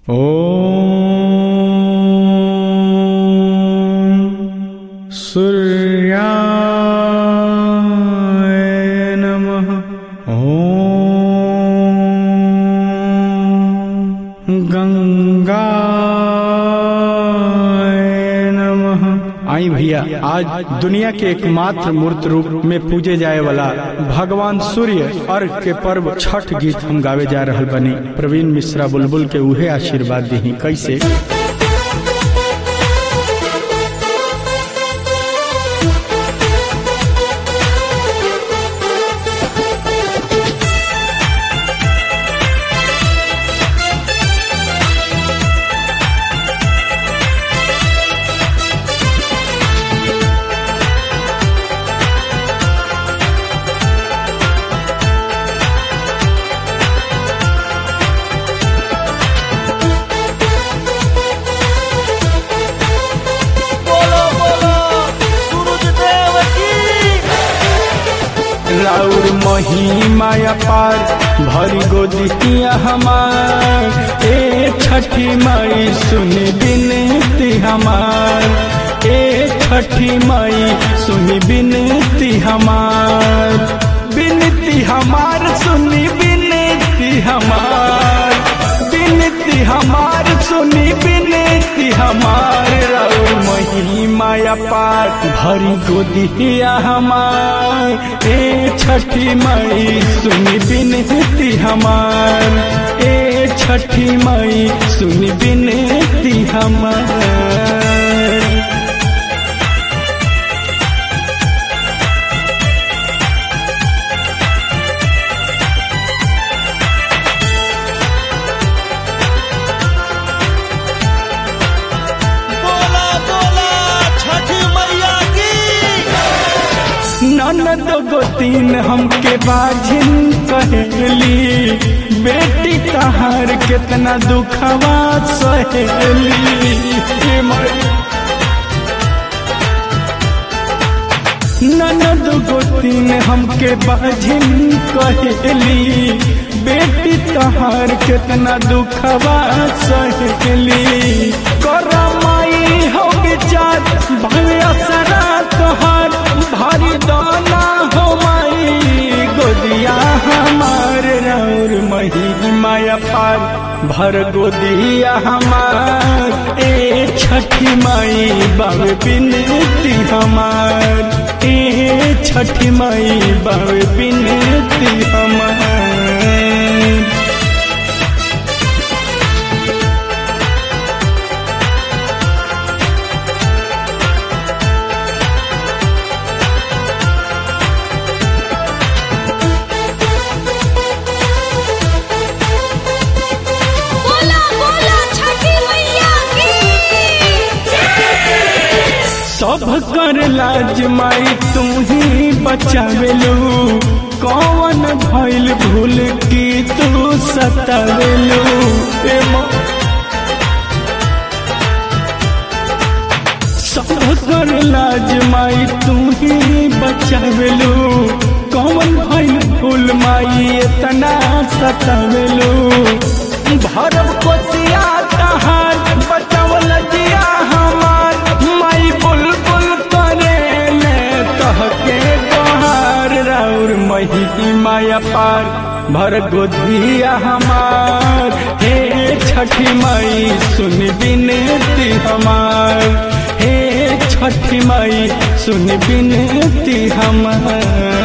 ॐ सूर्याय नमः ॐ गंगाय नमः आई भैया आज दुनिया के एकमात्र मूर्त रूप में पूजे जाए वाला भगवान सूर्य अर्घ के पर्व छठ गीत हम गावे जा रहल बनी प्रवीण मिश्रा बुलबुल के उहे आशीर्वाद दी कैसे बोलो बोलो सूरज देव की राउर महिमा अपार भरी गोदिया हमार ए छठी माई सुनी बिनती हमार ए छठी माई सुनी बिनती हमार बिनती हमार सुनी बिनती हमार बिनती हमार सुनी बिनती हमार राउर महिमा अपार भरी गोदिया हमार ए छठी माई सुनी बिनती हमार ए छठी माई सुनी बिनती हमार बोला बोला छठी मैया की ननद गोतीन हमके बाझिन कहेली बेटी तहार कितना दुखवा सहेली हे माई। ननद गोतीन हमके बाझिन कहेली बेटी तहार कितना दुखवा सहेली करमाई हो विचार भले असरा तोहार भारी दाना हो माई गोदिया हमार रौर महिमा पार भर गोदिया हमार ए छठी माई बाबे बिनती हमार ए छठी माई बाबे बिनती हमार बोला बोला छठी मैया की सब कर लाज माई तू ही बचावेलू कौन भइल भूल की तू सतावेलू ए माँ सब कर लाज माई तू ही बचावेलू कौन भइल भूल माई इतना सतावेलू भरब कोसिया तहार बचावल जिया हमार माई बुलबुल करे ले कहके तोहार राउर मही माया पार भर गोधिया हमार हे छठी माई सुन बिनती हमार हे छठी माई सुन बिनती हमार